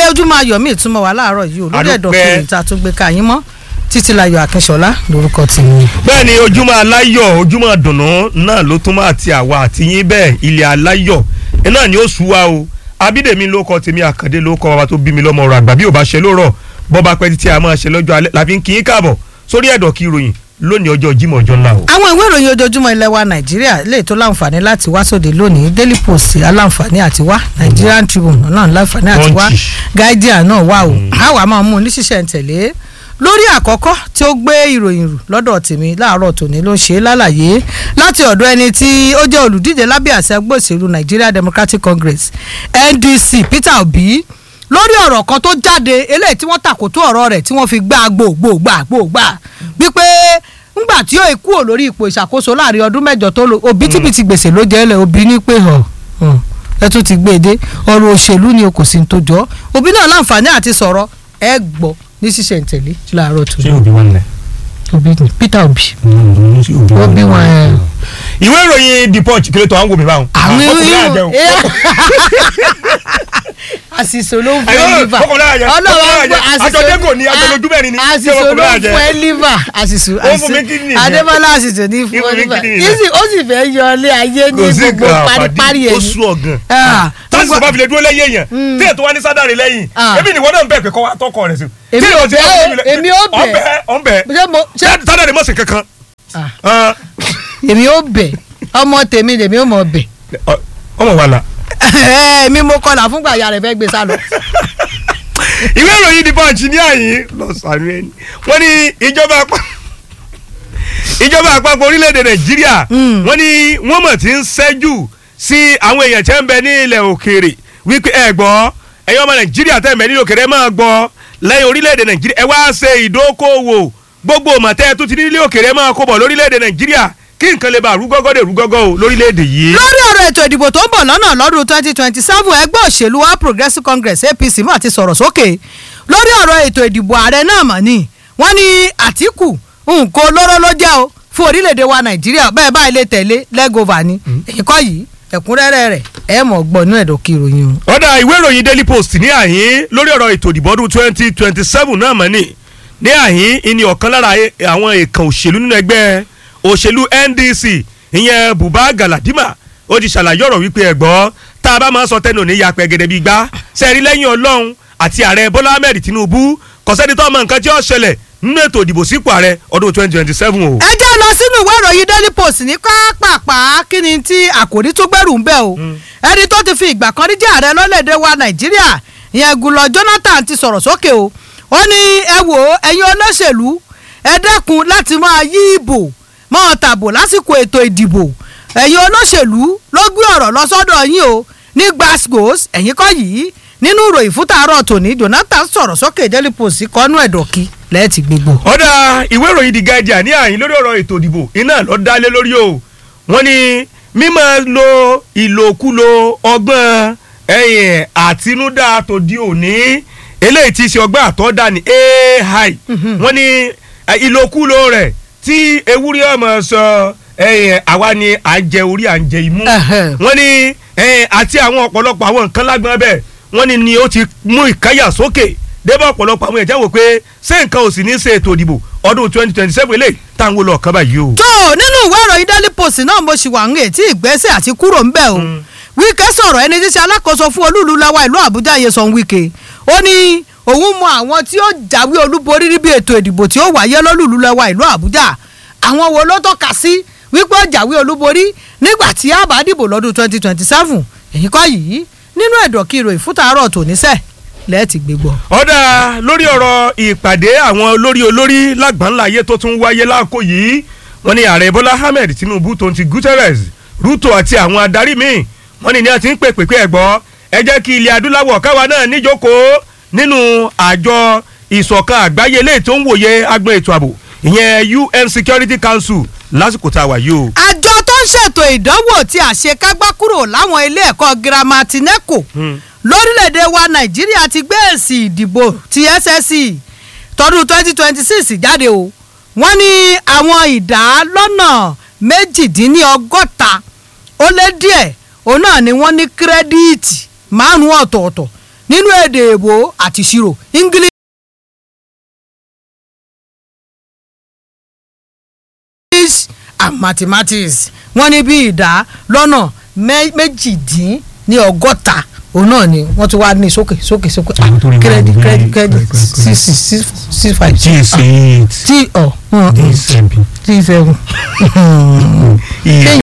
ojúmọ́ ayọ̀ mi ìtumọ̀ wà láàárọ̀ yìí o lórí Àdúpẹ́. ẹ̀dọ̀ kiri ìta tó gbé káyín mọ́ títí láyọ̀ akínṣọlá lórúkọ tèmi. bẹ́ẹ̀ ni ojúmọ́ aláyọ̀ ojúmọ́ dùnú náà ló tún máa ti àwa àti yín bẹ́ẹ̀ ilẹ̀ aláyọ̀ náà ni ó sú wa o abídèmí ló kọ tèmi àkàndé ló kọ bàbá tó bí mi lọ́mọ ọ̀rọ̀ àgbà bí ò bá ṣe ló rọ̀ bọ́ba pẹ́ títí a máa ṣe lọ́jọ́ alẹ́ làfi ń kí yín káàbọ̀ sórí ẹ̀dọ̀ kí ìròyìn lónìí ọjọ́ Jímọ̀ ọjọ́ ńlá o. àwọn ìwé ìròyìn ojoojúmọ́ ilẹ̀ wa nàìjíríà lè tó láǹfààní láti wá sóde lónìí daily post aláǹfààní àti wá nigerian tribune náà láǹfààní àti wá Punch. guardian náà wà o àwa máa mú un ní ṣísẹ̀ ń tẹ̀lé lórí àkọ́kọ́ tí ó gbé ìròyìn rù lọ́dọ̀ tèmi láàárọ̀ tòní ló ṣe é lálàyé láti ọ̀dọ̀ ẹni tí ó jẹ́ olùdíje lábẹ́ àṣẹ ẹgbẹ́ òṣèlú nigeria democratic congress ndc peter obi lórí ọ̀rọ̀ kan tó jáde eléyìí tí wọ́n tàkótó ọ̀rọ̀ rẹ̀ tí wọ́n fi gbá gbòògbà gbòògbà wípé ńgbà tí ó kúrò lórí ipò ìṣàkóso láàrin ọdún mẹ́jọ tó lò òbítíbitì gbèsè ló jẹ́ lẹ̀ òbí ní pé hàn hàn, ẹ tún ti gbé e dé ọ̀rọ̀ òṣèlú ni o kò sí ní tó jọ òbí náà láǹfààní àti sọ̀rọ̀ ẹ gbọ́ ní ṣísẹ̀ntẹ̀lé láàárọ̀ tó òbí wọn lẹ. òbí ni Peter Obi òbí wọn ẹ. ìwé ìròyìn the punch kí ló tó à ń wò mí báwọn. àwọn ọkùnrin àjẹun. àṣìṣe ló ń fún Ayọ̀, ẹ liver ọkùnrin àjẹ, ọkùnrin àjẹ. Àjọdẹ́kò ni, àjọlójú mẹ́rin ni, ṣé àṣìṣe ló ọkùnrin ń àjẹ? fún ẹ liver àṣìṣe Ó fún mi kidney yẹn. adébọ́lá àṣìṣe ní fún Ó ẹ fún mi liver kidney yẹn. Easy, ó sì fẹ́ yọ ilé ayé ní kò sí gbogbo nǹkan paríparí àpàdé ó ẹ̀ sú ọ̀gàn. Ah, tásìkò gbogbo- bá fi lè dúró lẹ́yìn èèyàn tí ètò wa ní sádàrí lẹ́yìn Ah. ebi nìwọ náà ń bẹ̀ pé kọ́ wa tọkọ rẹ̀ sí. Èmi Tí ò ìwọ ti bẹ̀ bá o, fi lè- èmi ò bẹ̀. ọ̀nbẹ ọ̀nbẹ ṣé mo ṣé sádàrí mọ̀sìn kankan. Ah. Ah. èmi ò bẹ̀ ọmọ tèmi lèmi ò mọ̀ bẹ̀ Ọ- ọmọ wa la. èmi mo kọlà fúngbà ìyá rẹ̀ fẹ́ gbé sálọ. ìwé ìròyìn The Punch ní àyín lọ sànú ẹni wọ́n ní ìjọba àpá- ìjọba àpapọ̀ orílẹ̀-èdè nàìjíríà Mm. wọ́n ní wọ́n mọ̀ tí ń ṣẹ́jú sí àwọn èèyàn tẹ́ ń bẹ ní ilẹ̀ òkèèrè wípé ẹ gbọ́ ẹ̀yin ọmọ nàìjíríà tẹ́ ń bẹ ní ilẹ̀ òkèèrè ẹ máa gbọ́ lẹ́yìn orílẹ̀-èdè nàìjíríà ẹ wá ṣe ìdókòwò gbogbo mọ̀tẹ́ tó ti ní ilé òkèèrè ẹ máa kó bọ̀ lórílẹ̀-èdè nàìjíríà kí nǹkan lè bá rúgọ́gọ́ dé rúgọ́gọ́ o lórílẹ̀-èdè yìí. lórí ọ̀rọ̀ ètò ìdìbò tó ń bọ̀ lọ́nà lọ́dún twenty twenty seven ẹgbẹ́ òṣèlú All Progressives Congress APC mà ti sọ̀rọ̀ sókè lórí ọ̀rọ̀ ètò ìdìbò ààrẹ náà mà ní wọ́n ní Àtíkù nǹkan olóró ló jẹ́ o fún orílẹ̀-èdè wa Nàìjíríà bẹ́ẹ̀ báyìí lè tẹ̀lé lẹ́gọ̀ọ́fà ni èyí kọ́ yìí ẹ̀kúnrẹ́rẹ́ rẹ̀ ẹ̀ mọ̀ gbọ́nú ẹ̀dọ̀ kí ìròyìn o. ọ̀dà ìwé ìròyìn daily post ní àhín lórí ọ̀rọ̀ ètò ìdìbò ọdún twenty twenty seven náà mọ̀ ní ní àhín ìní ọ̀kan lára e- àwọn èèkàn òṣèlú nínú ẹgbẹ́ òṣèlú NDC ìyẹn Buba Galadima ó ti ṣàlàyé ọ̀rọ̀ wípé ẹ̀gbọ́ tá a bá máa sọ tẹnu ní yapẹ̀ gẹ́gẹ́ bí gbá sẹ́ẹ̀rí lẹ́yìn Ọlọ́run àti ààrẹ Bọ́lá Ahmed Tinubu kò sẹ́ni tó mọ nǹkan tí ó ṣẹlẹ̀ nínú ètò ìdìbò sípò ààrẹ ọdún twenty twenty seven o. ẹ jẹ́ lọ sínú ìwé ìròyìn daily post ní pápápá kí ni tí àkòrí tó gbẹ̀rù ń bẹ̀ o ẹni tó ti fi ìgbà kan rí jẹ́ ààrẹ lọ́lẹ́dẹ̀ wa nàìjíríà ìyẹn gùlọ jonathan ti sọ̀rọ̀ sókè o ó ní ẹ wò ó ẹ̀yin olóṣèlú ẹ dẹ́kun láti máa yí ìbò máa tàbò lásìkò ètò ìdìbò ẹ̀yin olóṣèlú ló gbé ọ̀rọ̀ lọ sọ́dọ̀ yín o ní glasgow ẹ̀yin kọ́ yìí nínú ìròyìn fún tàárọ̀ tòní jonathan sọ̀rọ̀ sókè daily post kọ́nú ẹ̀dọ̀kí lẹ́ẹ̀tì gbogbo. ọ̀dà ìwé ìròyìn The Guardian ní àyín lórí ọ̀rọ̀ ètò ìdìbò iná lọ dálé lórí o wọ́n ní mímọ́ lo ìlòkulò ọgbọ́n ẹ̀yìn àtinúdá tòde òní eléyìí ti ṣe ọgbọ́n àtọ́dá ní AI wọ́n ní eh, ìlòkulò rẹ̀ tí ewúrẹ́ ọmọ sọ ẹ̀yìn àwa ni à ń jẹ orí à ń jẹ imú Ẹhẹ́. wọ́n ní ẹ̀yìn àti àwọn ọ̀pọ̀lọpọ̀ àwọn nǹkan lágbọ́n bẹ́ẹ̀ wọ́n ní ni ó ti mú ìkáyà sókè débà ọ̀pọ̀lọpọ̀ àwọn èèyàn wò pé ṣé nǹkan ò sì ní ṣe ètò ìdìbò ọdún twenty twenty seven eléyìí táwọn wo lọ ọ̀kan báyìí o. tó nínú ìwé ìròyìn daily post náà mo ṣì wà ń retí ìgbésẹ̀ àti kúrò ńbẹ̀ o wíkẹ́ sọ̀rọ̀ ẹni tí ṣe alákòóso fún olúùlú lọ́wọ́ ìlú àbújá Nyesom Wike ó ní òun mọ àwọn tí ó jáwé olúborí níbi ètò ìdìbò tí ó wáyé lọ́lùlú lọ́wọ́ ìlú àbújá àwọn wo ló tọ́ka sí wípé ó jáwé olúborí nígbà tí a bá dìbò lọ́dún twenty twenty seven èyí kọ́ yìí nínú ẹ̀dọ̀ kí ìròyìn fún tàárọ̀ tòníṣẹ́ lẹ́ẹ̀tì gbégbọ́. ọ̀dà lórí ọ̀rọ̀ ìpàdé àwọn olórí olórí lágbàńlá ayé tó tún wáyé láàkó yìí wọ́n ní ààrẹ bọ́lá ahmed tinubu tó ń ti guterres ruto àti àwọn adarí míì wọ́n ní ní a ti ń pè pèpè ẹ̀gbọ́ ẹ jẹ́ kí ilẹ̀ adúláwọ̀ káwa náà níjókòó nínú àjọ ìṣọ̀kan àgbáyé eléyìí tó ń wòye agbọn ètò ààbò ìyẹn un security council lásìkò tá a wà yìí o. àjọ tó ń ṣètò ìdánwò tí àṣekágbá kúrò láwọn ilé ẹ̀kọ́ girama ti neco lórílẹ̀‐èdè wa nàìjíríà ti gbé èsì ìdìbò ti ssc tọdún twenty twenty six jáde o wọ́n ní àwọn ìdá lọ́nà méjìdínlọ́gọ́ta ó lé díẹ̀ òun náà ni wọ́n ní kírẹ́díìtì márùn-ún ọ̀tọ̀ọ̀tọ̀ nínú èdè èbó àti ìṣirò english. English and mathematics wọ́n ní bí ìdá lọ́nà mẹ́- méjìdín ní ọgọ́ta òun náà ni wọ́n tún wá ní sókè sókè sókè Àwọn tó rí wọn kírẹ́dì ní- kírẹ́dì kírẹ́dì six six six six five gs eight tí ọ̀ dsmp tí seven. iye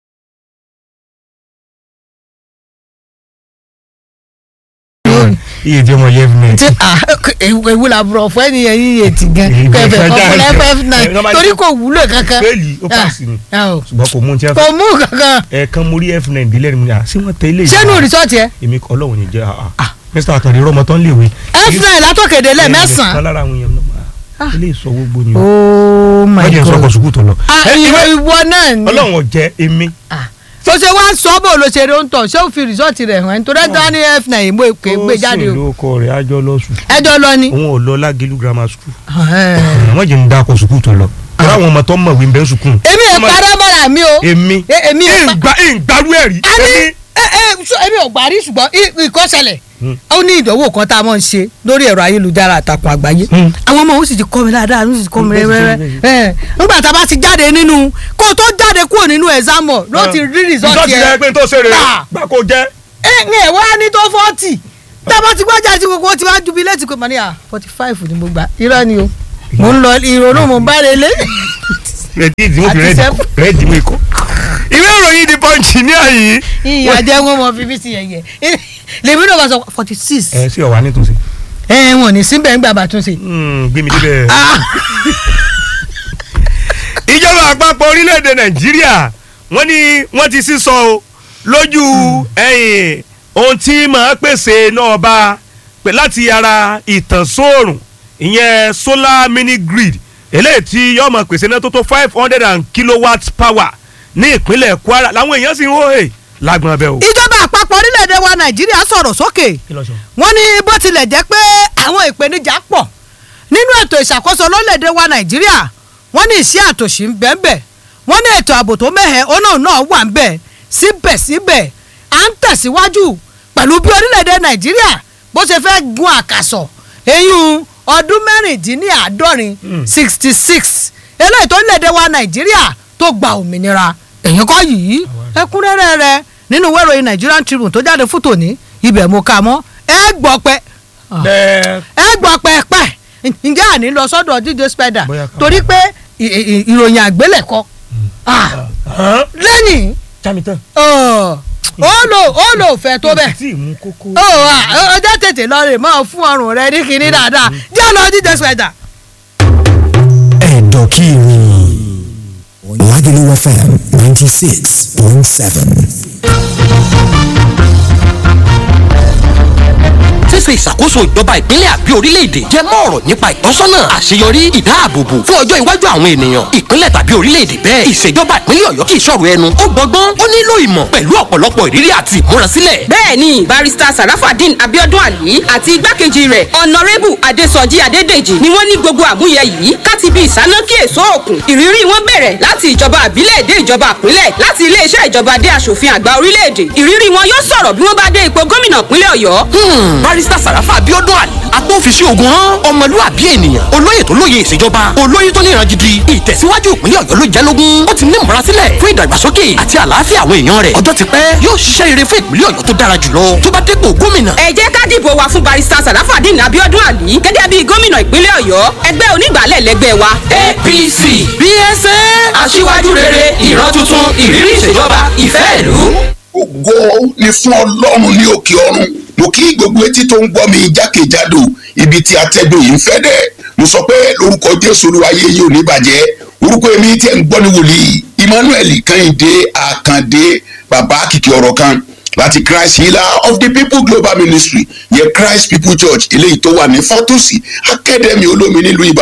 iye tí ọmọ yẹ fún mi. tí ewu la bùrọ̀ fún ẹni yẹn yíyẹ ti gan Èyí kẹfẹ fẹ́ kọkùnrin jáde. ff Ẹ, nine normal- torí kò wúlò kankan fẹ́ẹ̀lì ó pàṣẹ ni Ah, ah, ṣùgbọ́n kò mú un tí wọ́n kò mú kankan ẹ̀ẹ̀kan mo rí f9 dílé mi à sí wọ́n tẹ ilé sẹ́nu rìsọ́ọ̀tì ẹ̀ èmi kọ́ ọlọ́run ní jẹ́ àà mr akande rọmọ tán léwe. f nine látọ̀kẹ̀dẹ̀ lẹ̀ kan mẹ́sàn-án lára àwọn èèyàn náà ilé ìsọ gbogbo ni o oh my wọ́n jẹ́ god sọ́kọ̀ sùkúù tó lọ. ah Ẹ, ìwọ ìwé- ìwọ náà ni ọlọ́run ọ̀jẹ́ èmi tó ṣe wá sọ bó ló ṣe ń tọ̀ ṣé ó fi rìsọ́ọ̀tì rẹ̀ hàn nítorí ẹjọ́ ní f nine mo kè é gbé jáde ó sì o lóko rẹ̀ ájọ́ lọ sùn ẹjọ́ lọ ni. òun ò lọ lágẹ̀lú grammar school Ẹ̀hẹ́n. wọ́n jẹ́ ń dákọ̀ sùkúù tó lọ kọ́ra àwọn ọmọ tó mọ̀ wí ń bẹ́ sùkúù. èmi ẹ̀ parẹ́ mọ́ra mi o èmi E- èmi ẹ̀ pa- ìgbà ìgbàlú ẹ̀rí a ní èmi. ẹ ẹ ṣó èmi ò gbà rí ṣùgbọ́n i- ìkọ́sẹ̀lẹ̀ Hmm. ó ní ìdánwò kan tá a mọ̀ ń ṣe lórí ẹ̀rọ ayélujára àtàkùn àgbáyé Hmm. àwọn ọmọ òun sì ti kọ́ mi dáadáa òun sì ti kọ́ mi Hmm, bẹ́ẹ̀ rẹ́rẹ́ sì, ẹ̀ nígbà tá a bá ti jáde nínú kó o tó jáde kúrò nínú ẹ̀sámọ̀ ló ti rí rìsọ́ọ̀tì rẹ̀ ẹ̀ pé n tó ṣe rè Ah. gbà kó jẹ́. ẹ̀ ń ẹ̀ wá ní tó fọ́ọ̀tì tá a bá ti gbọ́jà tí gbogbo ti wá ju bí létí pé màá ní à forty five ni mo gbà irọ́ ni o mo ń lọ ìrònú mo bá relé rẹ̀dí ìdí mo fi Àti rẹ́dí sẹ́fù. rẹ́dí mo ikọ̀. ìwé ìròyìn The Punch ní àyè. ìyá jẹ́ wọn mọ fífi sí yẹ̀yẹ̀ lèmi náà bá sọ forty six ẹ sí ọ̀wá nítòsí. ẹ̀ wọ̀n ní síbẹ̀ ń gbà bá tún ṣe. gbé mi débẹ̀. ìjọba àpapọ̀ orílẹ̀-èdè nàìjíríà wọ́n ní wọ́n ti sísọ o lójú ẹ̀yìn ohun tí màá pèsè náà bá pè láti ara ìtànsóòrùn ìyẹn solar mini grid eléyìí tí yóò máa pèsè náà tó tó five hundred and kilowatt power ní ìpínlẹ̀ kwara làwọn èèyàn sì ń hó hè lágbọ̀n abẹ́ o. ìjọba àpapọ̀ orílẹ̀-èdè wa nàìjíríà sọ̀rọ̀ sókè wọ́n ní bó tilẹ̀ jẹ́ pé àwọn ìpèníjà pọ̀ nínú ètò ìṣàkóso lórílẹ̀-èdè wa nàìjíríà wọ́n ní ìṣẹ́ àtòṣì ń bẹ́ẹ̀ bẹ́ẹ̀ wọ́n ní ètò ààbò tó mẹ́hẹ̀ ọ̀nà náà wà ń bẹ̀ síbẹ̀síbẹ̀ à ń tẹ̀síwájú pẹ̀lú bí orílẹ̀-èdè nàìjíríà bó ṣe fẹ́ gun àkàsọ̀ eyín ọdún mẹ́rìndínláàádọ́rin sixty six eléyìí tó orílẹ̀-èdè wa nàìjíríà tó gba òmìnira èyí kọ́ yìí ẹ̀kúnrẹ́rẹ́ rẹ̀ nínú ìwé ìròyìn Nigerian Tribune tó jáde fún tòní ibẹ̀ mo kà mọ́ ẹ gbọ́ pẹ́ bẹ́ẹ̀ ẹ gbọ́ pẹ́pẹ́ ǹjẹ́ àní lọ sọ́dọ̀ DJ Spider Bóyá ká- torí pé ì- ì- ìròyìn àgbélẹ̀kọ Ah, hàn lẹ́yìn jami tán. ó lò ó lò fẹ́ tó bẹ́ẹ̀ tí ì mú kókó. ó ọjọ́ tètè lọ rè máa fún ọrùn rẹ ní kinní dáadáa jẹ́ lọ DJ Spider. ẹ̀dọ̀kìrì Lagelu FM ninety six point seven. ṣíṣe ìṣàkóso ìjọba ìpínlẹ̀ àbí orílẹ̀-èdè jẹ́ mọ́ ọ̀rọ̀ nípa ìtọ́sọ́nà àṣeyọrí ìdáàbòbò fún ọjọ́ iwájú àwọn ènìyàn ìpínlẹ̀ tàbí orílẹ̀-èdè bẹ́ẹ̀ ìṣèjọba ìpínlẹ̀ ọ̀yọ́ kì í ṣọ̀rọ̀ ẹnu ó gbọ́gbọ́n ó nílò ìmọ̀ pẹ̀lú ọ̀pọ̀lọpọ̀ ìrírí àti ìmúrasílẹ̀ bẹ́ẹ̀ni barista sarafadin abiodun ali àti igbákejì rẹ̀ ọ̀nàrẹ́bù adésọjí adédèjì ni wọ́n ní gbogbo àmúyẹ yìí káti bí ìsánákí èso òkun ìrírí wọn bẹ̀rẹ̀ láti ìjọba àbílẹ̀ dé ìjọba àpínlẹ̀ láti iléeṣẹ́ ìjọba dé aṣòfin àgbà orílẹ̀-èdè ìrírí wọn yóò sọ̀rọ̀ bí wọ́n bá dé ipò gómìnà ìpínlẹ̀ ọ̀yọ́ Hmm, barista sàràfà abiodun ali agbófinṣe ogun hàn ọmọlúwàbí ènìyàn olóyè tó lóye ìṣèjọba olóyè tó níran gidi ìtẹ̀síwájú ìpínlẹ̀ ọ̀yọ́ ló jẹ́ lógún ó ti ní ìmúrasílẹ̀ fún ìdàgbàsókè àti àlàáfíà àwọn èèyàn rẹ̀ ọjọ́ ti pẹ́ yóò ṣiṣẹ́ rere fún ìpínlẹ̀ ọ̀yọ́ tó dára jùlọ tó bá dépò gómìnà ẹ jẹ́ ká dìbò wa fún barista sarafadin abiodun ali gẹ́gẹ́ bí gómìnà ìpínlẹ̀ ọ̀yọ́ ẹgbẹ́ onígbàálẹ̀ lẹ́gbẹ́ wa apc bsa aṣíwájú rere ìran tuntun ìrírí ìṣèjọba ìfẹ́ ìlú. ògo ni fún ọlọ́run ní òkè ọ̀run mo kí gbogbo etí tó ń gbọ́ mi jákèjádò ibi tí atẹ́gùn yìí ń fẹ́ dẹ̀ mo sọ pé lórúkọ jésù olúwayé yìí ò ní bàjẹ́ orúkọ èmi tí ẹ̀ ń gbọ́ ní wòlíì emmanuel kẹ́hìndé àkàndé bàbá kìkì ọ̀rọ̀ kan láti christ healer of the people global ministry yẹ christ people church eléyìí tó wà ní fatosi academy olómi nílùú ìbàdàn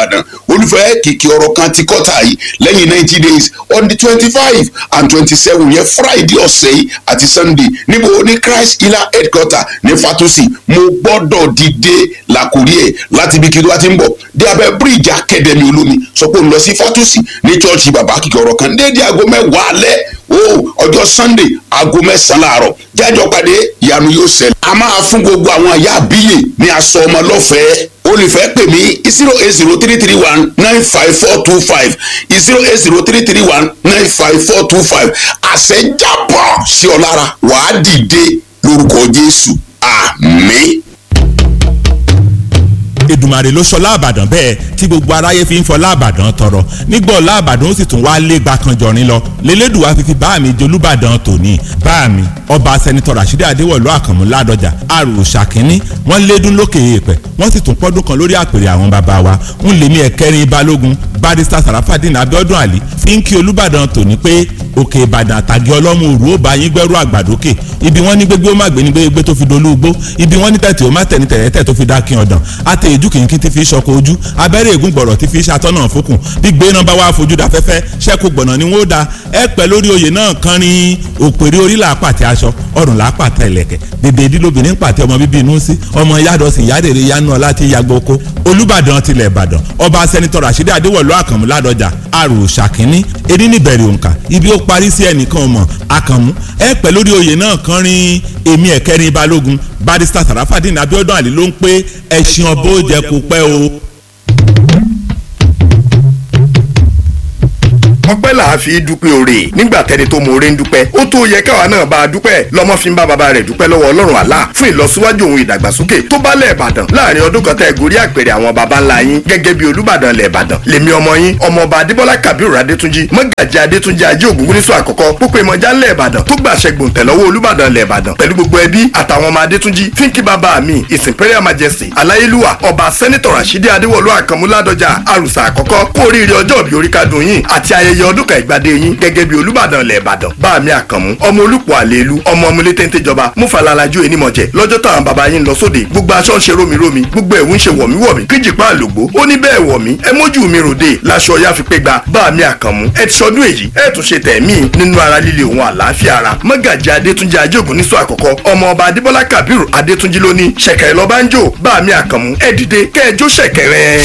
olùfẹ́ kìkì ọ̀rọ̀ kan ti kọ́ta yìí lẹ́yìn ninety days on the twenty five and twenty seven yẹn friday ọ̀sẹ̀ yìí àti sunday níbo ní christ healer headquarter ní fatusi mo gbọ́dọ̀ dìde làkúrí ẹ̀ láti ibi kí ló wá ti ń bọ̀ dé abẹ́ bíríìjì akademi olómi sọ pé ó ń lọ sí fatusi ní chọ́ọ̀chì bàbá kìkì ọ̀rọ̀ kan déédéé aago mẹ́wàá alẹ́ o ọjọ́ sunday aago mẹ́sàn-án láàárọ̀ jájọ́ pàdé ìyanu yóò ṣẹlẹ̀. a máa fún gbogbo àwọn àyà àbíyè ní aṣọ ọmọ lọ́fẹ̀ẹ́ olùfẹ́ pè mí zero eight zero three three one nine five four two five zero eight zero three three one nine five four two five àṣẹ jábọ̀ sí ọ lára wàá dìde lórúkọ jésù àmín. Èdùmàrè ló sọlá àbàdàn bẹ́ẹ̀ tí gbogbo aráyé fi ń fọlá àbàdàn tọrọ nígbà ọlá àbàdàn ó sì tún wá lé gbàkanjọrin lọ lélẹ́dùwà fífi bá mi jolúbàdàn tòní bá mi ọba sẹ́nitọ́ Rashidi Adéwọ̀lú Àkànmú Ládọjà àròsà kínní wọ́n lédún lókè èèpẹ̀ wọ́n sì tún pọ́dún kan lórí àpèrè àwọn bàbá wa ń lè mí ẹ̀kẹ́rin balógun barista Sarafadin Abiodun Ali fi ń kí Olúbàdàn tòní pé òkè Ìbàdàn àtàgé ọlọ́mú òru ó bá yín gbẹ́rú àgbàdókè ibi wọ́n ní gbégbé ó má gbé ní gbégbé tó fi dolú ugbó ibi wọ́n ní tẹ̀tẹ̀ ó má tẹ̀ ní tẹ̀tẹ̀ tó fi dákin ọ̀dàn àtẹ ìjú kìnkín ti fi ṣọkọ ojú abẹ́rẹ́ ègún gbọ̀rọ̀ ti fi ṣàtọ́nà fókùn bí gbé náà bá wà fojú da fẹ́fẹ́ ṣẹ́kù gbọ̀nà ni wọ́n ó da ẹ pẹ́ lórí oyè náà kan ní òpèrè orí là pàtẹ aṣọ ọrùn là pàtẹ ìlẹ̀kẹ̀ bèbè ìdílóbìnrin pàtẹ ọmọ bíbí inú sí ọmọ yádọ̀sìn yádèrè yánú ọlá tí yàgbọ́ oko olùbàdàn tilẹ̀ ìbàdàn ọba sẹ́nitọ́ Rashidi Adéwọ̀lú Àkànmú Ládọjà àrò ṣàkínní ení níbẹ̀rẹ̀ òǹkà ibi ó parí sí ẹnìkan mọ̀ Àkànmú ẹ pẹ́ lórí oyè náà kan rin èmi ẹ̀kẹ́rin balógun barista Sarafadin Abiodun Ali ló ń pé ẹṣin ọbọ̀ jẹ kó pẹ́ o. ọpẹ́ là á fi dúpẹ́ oore nígbà tẹni tó mọ oore ń dúpẹ́ ó tó yẹ káwa náà bá a dúpẹ́ lọ́mọ fi ń bá baba rẹ̀ dúpẹ́ lọ́wọ́ ọlọ́run àlá fún ìlọsíwájú òun ìdàgbàsókè tó bá lẹ̀ ìbàdàn láàrin ọdún kan tẹ́ ẹ gorí àpèrè àwọn baba ńlá yín gẹ́gẹ́ bí olúbàdàn lẹ̀ ìbàdàn lèmi ọmọ yín ọmọọba adébọ́lá kabiru adétúnjì mọ́gàjì adétúnjì ajé ògúngúnnísọ àkọ́kọ́ pópó ìmọ̀já ńlẹ̀ ìbàdàn tó gbàṣẹ gbòǹtẹ̀ lọ́wọ́ olúbàdàn lẹ̀ ìbàdàn pẹ̀lú gbogbo ẹbí àtàwọn ọmọ adétúnjì fínkì bàbá mi his imperial majesty aláyélúwà ọba sẹ́nitọ̀ rasidi adéwọ̀lú àkànmú ládọjà àrùsà àkọ́kọ́ kú oríire ọjọ́ òbí orí kadùn yín àti ayẹyẹ ọdún kan ìgbàdé yín gẹ́gẹ́ bí olúbàdàn ilẹ̀ ìbàdàn bá mi àkànmú ọmọ olùpọ̀ àlèlú ọmọ ọmọlé téńté jọba múfalalaju enímọ̀jẹ lọ́jọ́ táwọn bàbá yín lọ sóde gbogbo aṣọ ń ṣe rómirómi gbogbo ẹ̀wù ń ṣe wọ̀míwọ̀mí kíjìpá àlògbó ó ní bẹ́ẹ̀ wọ̀mí ẹ mójú mi ròde láṣọ ya fi pé gba bá mi àkànmú ẹ ti sọdún èyí ẹ tún ṣe tẹ̀mí nínú ara líle òun àlàáfíà ara mọ́gàjì adétúnjì ajógun nísọ àkọ́kọ́ ọmọ ọba adébọ́lá kabiru adétúnjì lóní ṣẹ̀kẹ̀rẹ̀ lọ́ba ń jò bá mi àkànmú ẹ dìde kẹ́ ẹ jó ṣẹ̀kẹ̀rẹ̀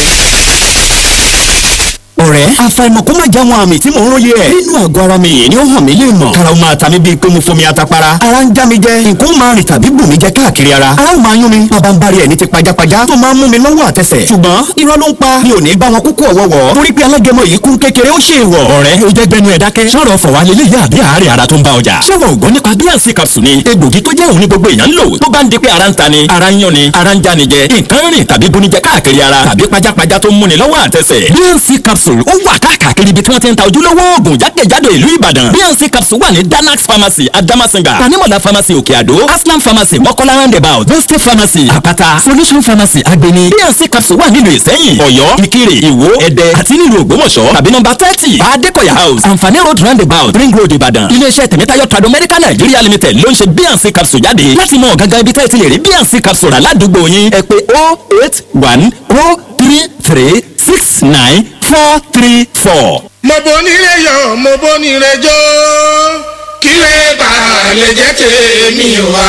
ọ̀rẹ́ àfàìmọ̀ kó má já wọn àmì tí mò ń róye ẹ̀. nínú àgọ́ ara mi yìí ni ó hàn mí lè mọ̀. karaw máa ta mi bíi pé mo fomi atapara. ara ń já mi jẹ nǹkan máa rìn tàbí bù mí jẹ káàkiri ara. ara ó máa yún mi bàbá ń bari ẹ̀ ní ti pajápajá tó máa ń mú mi lọ́wọ́ àtẹsẹ̀. ṣùgbọ́n irọ́ ló ń pa mi ò ní bá wọn kúkú ọ̀wọ́wọ́. torí pé alágẹmọ yìí kún kékeré ó ṣe ìwọ̀. ọ̀rẹ́ ó jẹ́ gbẹnu ẹ̀ dákẹ́. sọ̀rọ̀ fọ̀wá lélẹ̀ yá àbí àárẹ̀ ara tó ń bá ọjà. ṣé wọn ò gbọ́ nípa bíànsì capsule ni egbògi tó jẹ́ òun ní gbogbo èèyàn ń lò tó bá ń di pé ara ń ta ni ara ń yán ni ara ń já ni jẹ nǹkan rìn tàbí bunijẹ káàkiri ara tàbí pajápajá tó ń múni lọ́wọ́ àtẹsẹ̀. bíànsì capsule ó wà káàkiri ibi tí wọ́n ti ń ta ojúlówó oògùn jákèjádò ìlú ìbàdàn bnc capsule wà ní danax pharmacy adamasinga tanimola pharmacy òkè àdó aslam pharmacy mọ́kọ́lá roundabout boste pharmacy àpáta solution pharmacy agbeni bnc capsule wà nílùú ìsẹ́yìn ọ̀yọ́ ìkirè ìwó ẹ̀dẹ́ àti nílùú ògbómọ̀ṣọ́ tàbí nọ́mbà thirty adékọ̀yà house àǹfààní road roundabout ring road ìbàdàn iléeṣẹ́ tẹ̀mẹ́tayọ̀ trado medical nigeria limited ló ń ṣe bnc capsule jáde láti mọ gangan ibi tẹ́ ẹ ti lè rí bnc capsule rà ládùúgbò yín ẹ pé oh eight one oh three three six nine four three four. mo bonire yọ mo bonire jó kílẹ̀ bá lè jẹ́ tèmi wá.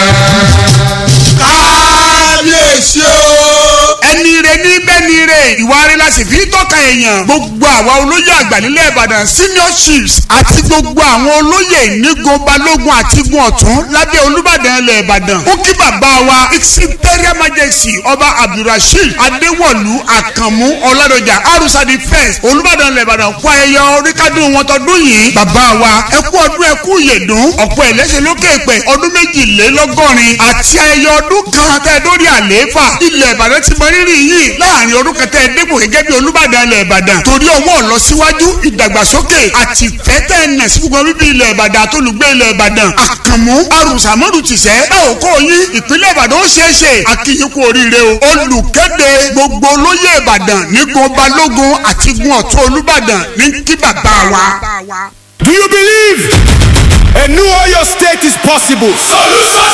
kábíyèsí o. ẹni rẹ ní bẹ́ni rẹ ìwà rẹ la sì fi tọ́ka èèyàn gbogbo àwa olóyè àgbà nílẹ̀ ìbàdàn senior chiefs àti gbogbo àwọn olóyè nígun balógun àti gun ọ̀tún lábẹ́ olúbàdàn ilẹ̀ ìbàdàn ó kí bàbá wa its imperial majesty ọba abdulrasheed adéwọ̀lú àkànmú ọládọjà arúsàdì first olúbàdàn ilẹ̀ ìbàdàn kú ayẹyẹ oríkádùn wọn tọdún yìí bàbá wa ẹ kú ọdún ẹ kú ìyèdún ọ̀pọ̀ ẹ̀lẹ́sẹ̀ lókè pẹ̀ ọdún méjìlélọ́gọ́rin àti ayẹyẹ ọdún kan tẹ́ dórí àlééfà ilẹ̀ ìbàdàn ti mọ rírì yìí láàrin ọdún kẹtẹ dépò gẹ́gẹ́ bí olúbàdàn ilẹ̀ ìbàdàn torí ọwọ́ ọ̀lọ́síwájú ìdàgbàsókè àti fẹ́tẹ̀ ẹ̀nà sí gbogbo bíbí ilẹ̀ ìbàdàn àtolùgbé ilẹ̀ ìbàdàn àkànmú arùsàmọ́dù tìṣẹ́ ẹ ò kó yín ìpínlẹ̀ ìbàdàn ó ṣeé ṣe àkìyìn kú oríire o olùkéde gbogbo olóyè ìbàdàn nígun balógun àti gun ọ̀tún olúbàdàn ní kí bàbá wa. Do you believe a new Oyo state is possible? solution